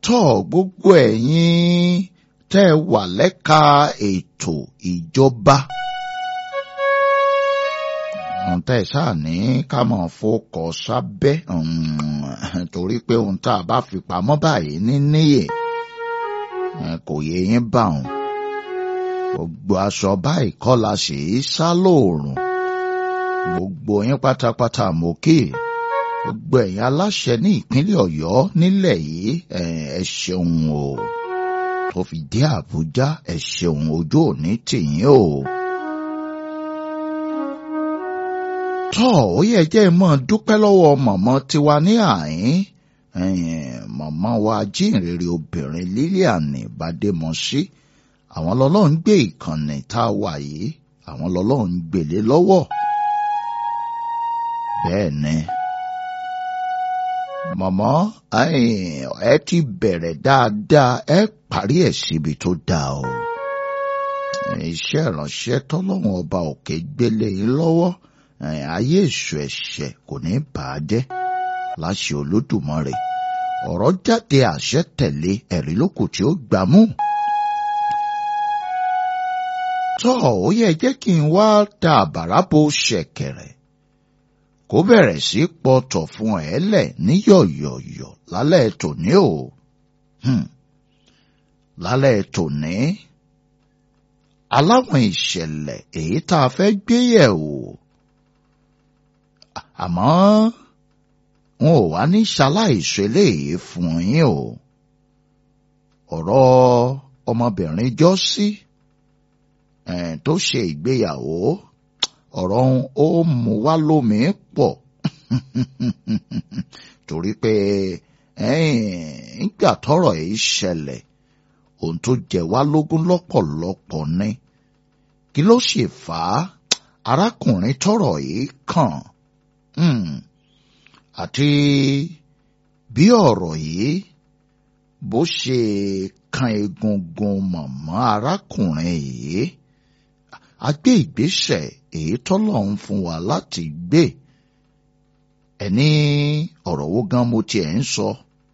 tọ́ gbogbo ẹ̀yin tẹ́ ẹ wà lẹ́ka ètò ìjọba. ohun tẹ́ ẹ ṣáà ní ká máa fọkọ̀ sábẹ́ torí pé ohun tá a bá fi pamọ́ báyìí ní níyè kò yé yín bá òun. gbogbo aṣọ báyìí kọ́ la ṣe é sá lóòrùn. gbogbo yín pátápátá mo kí gbogbo ẹ̀yin aláṣẹ ní ìpínlẹ̀ ọ̀yọ́ nílẹ̀ yìí ẹ ṣeun o tó fi dé àbújá ẹ ṣeun ojú òní tìyín o. tọ́ ó yẹ jẹ́ mọ́ dúpẹ́ lọ́wọ́ mọ̀mọ́ tiwa ní àyín mọ̀mọ́ wa jíǹrere obìnrin Lilian Bademọ́sí àwọn lọ́lọ́run gbé ìkànnì tá a wà yìí àwọn lọ́lọ́run gbèlé lọ́wọ́ bẹ́ẹ̀ ni mọ̀mọ́ ẹ ti bẹ̀rẹ̀ dáadáa ẹ parí ẹ̀ síbi tó dáa o iṣẹ́ ìránṣẹ́ tọ́lọ́run ọba òkè gbélé yín lọ́wọ́ ayé èṣù ẹ̀ṣẹ̀ kò ní bà á jẹ́ láṣẹ olódùmarè ọ̀rọ̀ jáde àṣẹ tẹ̀lé ẹ̀rí lókù tí ó gbámú. tọ́ ó yẹ jẹ́ kí n wá ta àbàrà bo ṣẹ̀kẹ̀rẹ̀ kó bẹ̀rẹ̀ sí pọ̀tọ̀ fún ẹ lẹ̀ ní yọ̀yọ̀yọ̀ lálẹ́ tòní o. lálẹ́ tòní aláwọn ìṣẹ̀lẹ̀ èyí tá a fẹ́ gbé yẹ̀ wò àmọ́ wọn ò wá ní ṣaláìsọ eléyìí fún yín o ọ̀rọ̀ ọmọbìnrin jọ́sí tó ṣe ìgbéyàwó ọ̀rọ̀ ó mú wá lómi pọ̀ torí pé nígbà tọ́rọ̀ yìí ṣẹlẹ̀ ohun tó jẹ wá lógún lọ́pọ̀lọpọ̀ ni kí ló ṣe fà á arákùnrin tọ́rọ̀ yìí kàn àti bí ọ̀rọ̀ yìí bó ṣe kan egungun mọ̀mọ́ arákùnrin yìí a gbé ìgbésẹ̀ èyí tọ́lọ́run fún wa láti gbé ẹni ọ̀rọ̀ wo gan mo tiẹ̀ ń sọ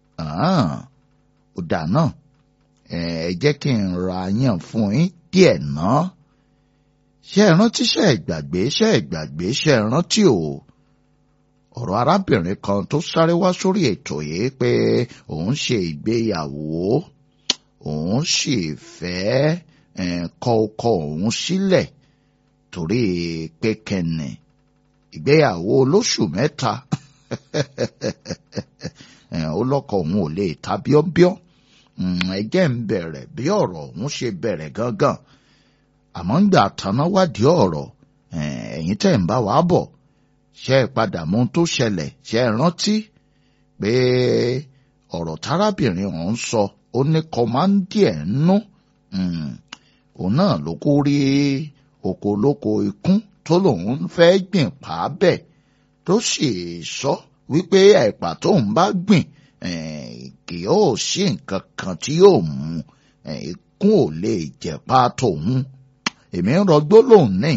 ó dà náà ẹ jẹ́ kí n ra yàn fún yín díẹ̀ náà ṣé ẹ rántí ṣé ẹ gbàgbé ṣé ẹ gbàgbé ṣé ẹ rántí o ọ̀rọ̀ arábìnrin kan tó sáré wá sórí ètò yìí pé òun ṣe ìgbéyàwó òun sì fẹ́ kọ ọkọ òun sílẹ̀ torí pé kẹ́ni ìgbéyàwó olóṣù mẹ́ta ó lọ́kọ òun ò lè ta bíọ́bíọ́ ẹjẹ́ ń bẹ̀rẹ̀ bí ọ̀rọ̀ òun ṣe bẹ̀rẹ̀ gangan àmọ́ ń gbà tanná wádìí ọ̀rọ̀ ẹ̀yin tẹ̀ ń bá wa bọ̀ ṣe é padà mú tó ṣẹlẹ̀ ṣe é rántí pé ọ̀rọ̀ tárábìnrin ọ̀hún sọ ó ní kọ́mándì ẹ̀ ń nú òun náà ló kó rí oko olóko ikún tó lòun fẹ́ gbìn pa bẹ́ẹ̀ tó sì sọ wípé ẹ̀pà tóun bá gbìn kì yóò sí nǹkan kan tí yóò mú ikún ò lè jẹ̀pá tòun èmi ń rọgbó lòun ní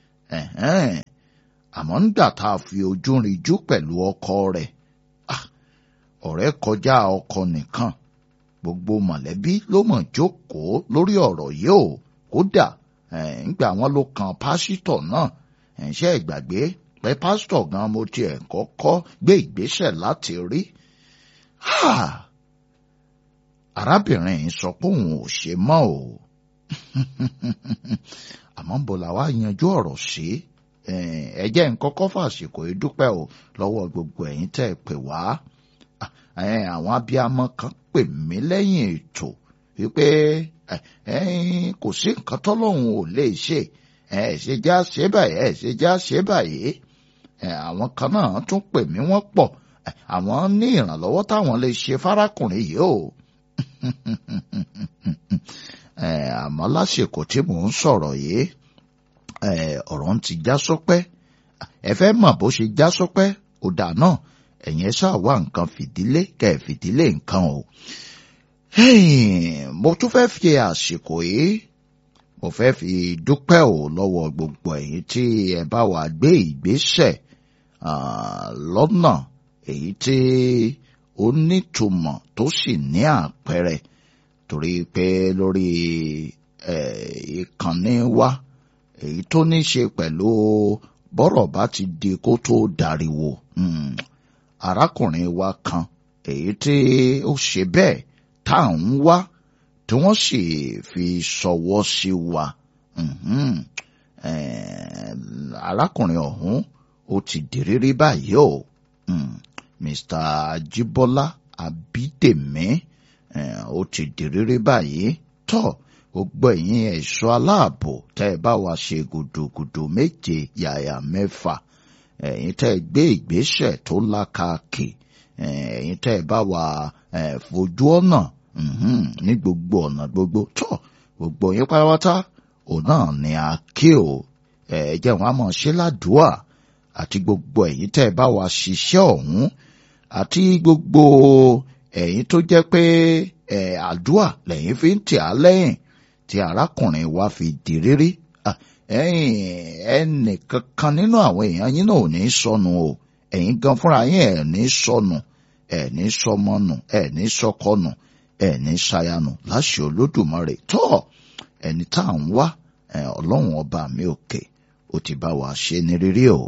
àmọ́ nígbà tá a fi ojú rinjú pẹ̀lú ọkọ rẹ̀ ọ̀rẹ́ kọjá ọkọ nìkan gbogbo mọ̀lẹ́bí ló mọ̀ jókòó lórí ọ̀rọ̀ yìí o kódà nígbà wọn ló kan pásítọ̀ náà ṣe ìgbàgbé pé pásítọ̀ gan mo tiẹ̀ kọ́kọ́ gbé ìgbésẹ̀ láti rí. arábìnrin yìí sọ pé òun ò ṣe mọ́ o àmọ́ bó la wá yanjú ọ̀rọ̀ sí ẹ jẹ́ n kọ́kọ́ fàṣìkò ìdúpẹ́ o lọ́wọ́ gbogbo ẹ̀yin tẹ́ ẹ pè wá àwọn abiyamọ kan pè mí lẹ́yìn ètò wípé kò sí nǹkan tọ́lọ́hún ò lè ṣe ẹ ṣe já ṣe báyìí ẹ ṣe já ṣe báyìí àwọn kan náà tún pè mí wọ́n pọ̀ àwọn ní ìrànlọ́wọ́ táwọn lè ṣe fárákùnrin yìí o àmọ́ lásìkò tí mò ń sọ̀rọ̀ yìí ọ̀rọ̀ ń ti já sọ́pẹ́ ẹ fẹ́ mọ̀ bó ṣe já sọ́pẹ́ ó dà náà ẹ̀yin ẹ ṣáà wá nǹkan fìdílé kẹ́ ẹ̀ fìdílé nǹkan o. mo tún fẹ́ fi àsìkò yìí mo fẹ́ fi dúpẹ́ o lọ́wọ́ gbogbo ẹ̀yin tí ẹ bá wà gbé ìgbésẹ̀ lọ́nà èyí tí ó nítumọ̀ tó sì ní àpẹẹrẹ torí pé lórí ìkànnì wa èyí tó ní ṣe pẹ̀lú bọ́rọ̀ bá ti di kó tó dariwo arákùnrin wa kan èyí tí ó ṣe bẹ́ẹ̀ tá à ń wá tí wọ́n sì fi ṣọwọ́ sí wa arákùnrin ọ̀hún ó ti dìrírí báyìí o Mr. Ajibola Abídèmí ó ti dìrírí báyìí tọ́ gbogbo ẹ̀yin ẹ̀ṣọ́ aláàbò tẹ́ ẹ bá wa ṣe gùdùgùdù méje yàyà mẹ́fà ẹ̀yin tẹ́ ẹ gbé ìgbésẹ̀ tó lákàkì ẹ̀yin tẹ́ ẹ bá wa fojú ọ̀nà ní gbogbo ọ̀nà gbogbo tọ́ gbogbo yín pátápátá òun náà ni a kí o ẹ jẹ́ wọn a mọ̀ ṣe ládùúà àti gbogbo ẹ̀yin tẹ́ ẹ bá wa ṣiṣẹ́ ọ̀hún àti gbogbo ẹ̀yin tó jẹ́ pé ẹ̀ àdúà lẹ́yìn fi ń tì á lẹ́yìn tí arákùnrin wa fi di rírí ẹnì kankan nínú àwọn èèyàn yín náà ò ní sọnù o ẹ̀yin gan fúnra yín ẹ̀ ní sọnù ẹ̀ ní sọmọnù ẹ̀ ní sọkọnù ẹ̀ ní ṣayanù láṣẹ olódùmarè tọ́ ẹni tá à ń wá ọlọ́run ọba mi òkè ó ti bá wa ṣe ní rírí o.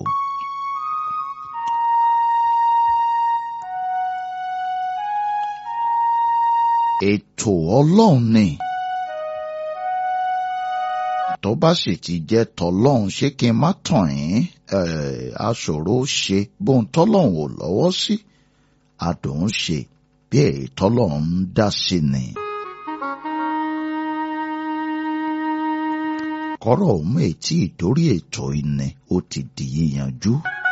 ètò ọlọ́run ni tó bá sì ti jẹ́ tọlọ́run ṣé kí n má tàn yín aṣòro ṣe bóun tọ́lọ́run ò lọ́wọ́ sí adùn ṣe bí èyí tọ́lọ́run ń dá sí ni. kọ́rọ̀ òun ètí ìdórí ètò ìní ó ti di yíyanjú.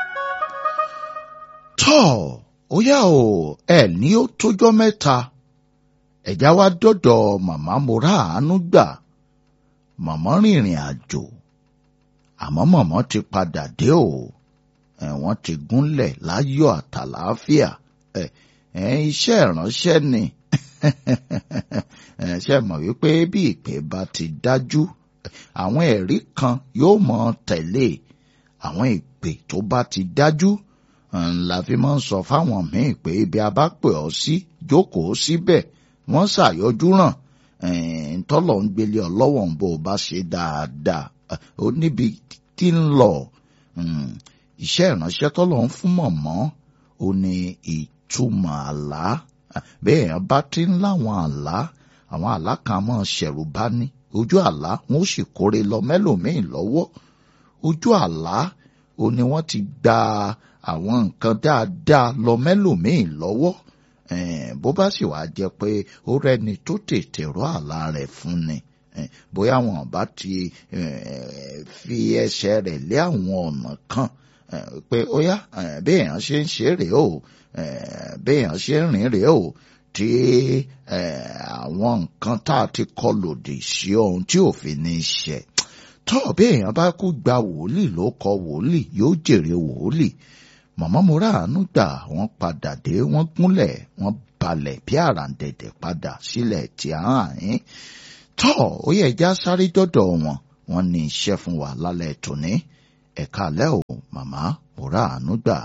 tọ́ ó yá o ẹ̀ ní ó tójọ́ mẹ́ta ẹ̀já wá dọ́dọ̀ màmá mo rà àánú gbà màmá rìnrìn àjò àmọ́ màmá ti padà dé o wọ́n ti gúnlẹ̀ láyọ̀ àtàlàáfíà iṣẹ́ ìránṣẹ́ ni ṣe mọ̀ wípé bí ìpè bá ti dájú àwọn ẹ̀rí kan yóò mọ tẹ̀lé àwọn ìpè tó bá ti dájú la fi máa ń sọ fáwọn míì pé ibi a bá pè ọ́ sí jókòó síbẹ̀ wọ́n ṣàyọjú ràn tọ́lọ̀ ń gbélé ọ lọ́wọ́ ń bó o bá ṣe dáadáa ó níbi tí ń lọ iṣẹ́ ìránṣẹ́ tọ́lọ̀ ń fún mọ̀mọ́ ó ní ìtumọ̀ àlá bẹ́ẹ̀ yẹn bá ti ń láwọn àlá àwọn àlá kan máa ṣẹ̀rù bá ní ojú àlá wọn ó sì kórè lọ mẹ́lòmíì lọ́wọ́ ojú àlá ó ní wọ́n ti gba àwọn nǹkan dáadáa lọ mẹ́lòmíì lọ́wọ́ bó bá sì wá jẹ́ pé ó rẹ́ni tó tètè rọ àlá rẹ̀ fún ni bóyá wọn bá ti fi ẹsẹ̀ rẹ̀ lé àwọn ọ̀nà kan pé ó yá béèyàn ṣe ń ṣe rèé o béèyàn ṣe ń rìn rèé o tí àwọn nǹkan tá a ti kọ lòdì sí ohun tí òfin ní í ṣe tó béèyàn bá kú gba wòlíì ló kọ wòlíì yóò jèrè wòlíì màmá mo ráàánú gbà wọ́n padà dé wọ́n gúnlẹ̀ wọ́n balẹ̀ bí àràǹdẹ̀dẹ̀ padà sílẹ̀ tí a hàn yín tó ó yẹ já sáré dọ́dọ̀ wọn wọ́n ní iṣẹ́ fún wa lálẹ́ tòní ẹ̀ka alẹ́ o màmá mo ráàánú gbà.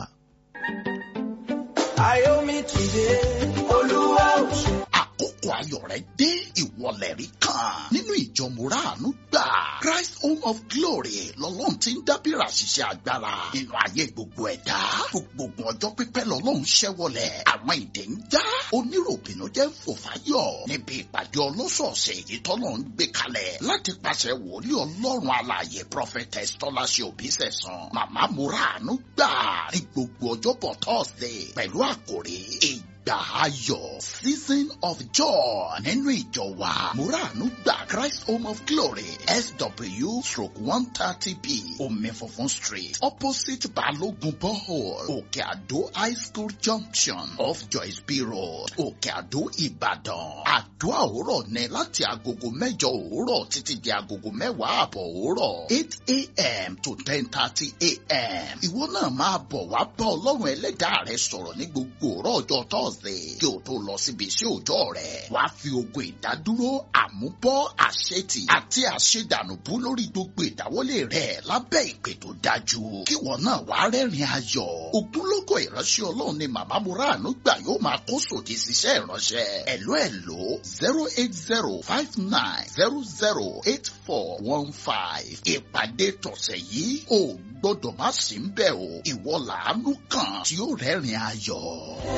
Ayomi tìde, Olúwa ò ṣe. àkókò ayọ̀ rẹ̀ dé ìwọlẹ̀ rí kan nínú ìjọ mùràánú gbà Christ Home of Glory lọ́lọ́run ti ń dábìrà ṣiṣẹ́ agbára nínú ayé gbogbo ẹ̀dá gbogbo ọjọ́ pípẹ́ lọ́lọ́run ṣẹ́wọlẹ̀ àwọn ìdè ń já oníròbìnú jẹ́ ń fò fáyọ̀ níbi ìpàdé ọlọ́sọ̀ọ̀sẹ̀ èyí tọ́lọ́ ń gbé kalẹ̀ láti pàṣẹ wòlíì ọlọ́run alààyè prophetess tọ́láṣẹ òbísẹ̀sán màmá mùràánú gbà ní gbogbo ọjọ́bọ̀ Thursday pẹ̀lú àkòrí èyí ìgbà ayọ̀ season of joy nínú ìjọ wa muranu gba christ home of glory sw stroke one thirty b omi funfun street opposite balogun borehole òkè àdó high school junction off joyce b road òkè àdó ìbàdàn àdúrà òwúrọ̀ ní láti agogo mẹ́jọ òwúrọ̀ títí di agogo mẹ́wàá àbọ̀ òwúrọ̀ eight a.m. to ten thirty a.m. ìwọ náà máa bọ̀ wá bá ọlọ́run ẹlẹ́dàá rẹ sọ̀rọ̀ ní gbogbo òwúrọ̀ ọjọ́ thursday thursday kí o tó lọ síbi iṣẹ́ òòjọ́ rẹ̀ wàá fi ogun ìdádúró àmúbọ́ àṣetì àti àṣedànùbú lórí gbogbo ìdáwọ́lé rẹ̀ lábẹ́ ìpè tó dájú kí wọn náà wàá rẹ́rìn ayọ̀ ògúnlógó ìránṣẹ́ ọlọ́run ni màmá muranu gbà yóò máa kó sòdì síṣẹ́ ìránṣẹ́ ẹ̀ló ẹ̀ló zero eight zero five nine zero zero eight four one five ìpàdé tọ̀sẹ̀ yìí ò gbọ́dọ̀ má sí ń bẹ̀ o ìwọ làánú kan tí ó rẹ́rìn ayọ̀.